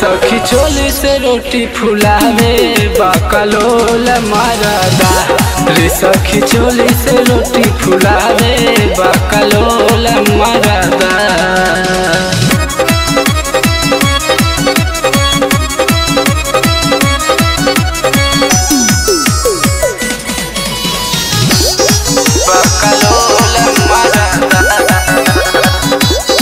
सखी चोली से रोटी फुलावे बकलोल मरदा रे सखी चोली से रोटी फुलावे बकलोल मरदा बकलोल मरदा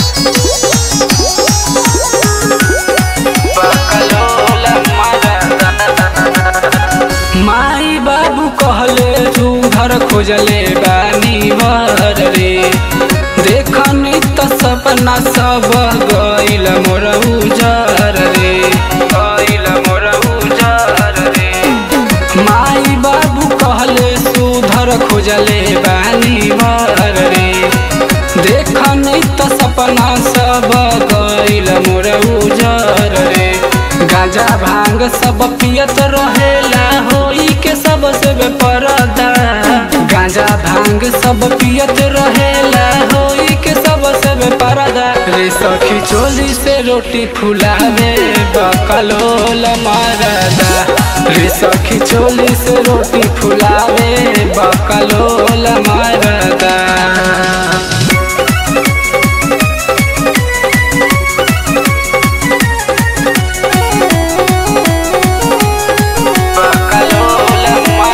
बकलोल मरदा माई बाबू कहले तू घर खोजले बानी वर रे देखनी त सपना सब गइल मोर उजर रे गइल मोर उजर रे माई बाबू कहले सुधर खोजले बानी वर रे देखनी त सपना सब गइल मोर उजर रे गांजा भांग सब पियत रहेला होई के सब से बेपरदा गांजा भांग सब पियत रहेला होई के सब से बेपरदा रे सखी चोली से रोटी फुलावे बकलोल मरदा रे सखी चोली से रोटी फुलावे बकलोल मरदा बकलोल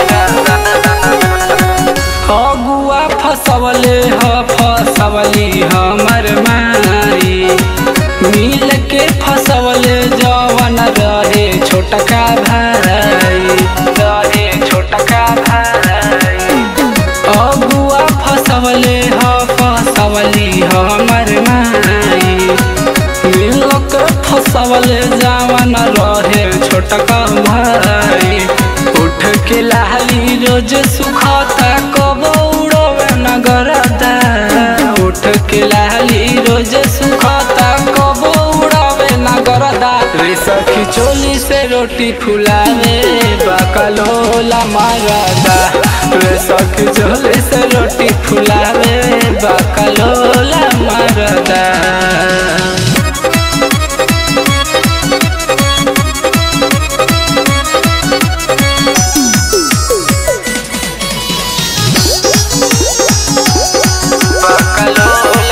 अगुआ फसवले ह फसवली हमर माई मिल के फसवले जवन रहे छोटका भाई रहे छोटका भाई अगुआ फसवले ह फसवली हमर माई मिल के फसवले जवन रहे छोटका भाई उठ के लाली रोज सुखता कब उड़वे नगरदा उठ के लाली रोज सुखता कब उड़वे नगरदा रे सखी चोली से रोटी फुलावे बकलोला मारदा रे सखी चोली से रोटी फुलावे बकलोला मारदा बकलोल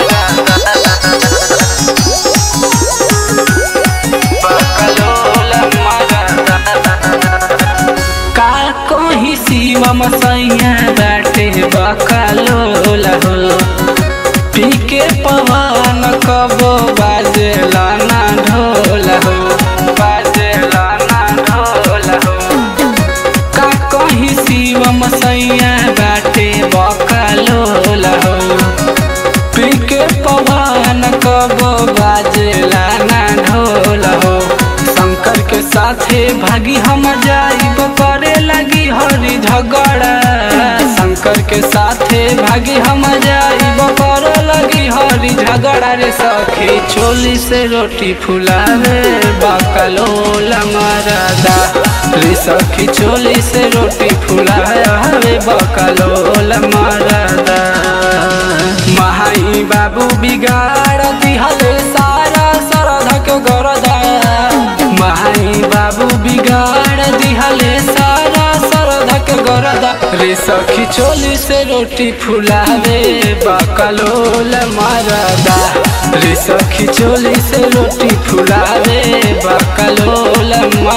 का कहीं शिवम सैया बाटे बकलोल हो पी के पवन कबो बाजेला ना ढोल हो बाजेला ना ढोल हो का कहीं शिवम सैया बाटे बकलोल हो पी के पवन कबो बाजेला ना ढोल हो शंकर के साथे भागी हम जाइब करे लगी हरी झगड़ा शंकर के साथे भागी हम जाइब करे लगी हरी झगड़ा रे सखी चोली से रोटी फुलावे बकलोल मरदा रे सखी चोली से रोटी फुलावे बकलोल मरदा महाई बाबू बिगाड़ दिहले सारा सरधक गरदा महाई बाबू बिगाड़ दिहले सारा सरधक गरदा रे सखी चोली से रोटी फुलावे बकलोल मरदा रे सखी चोली से रोटी फुलावे बकलोल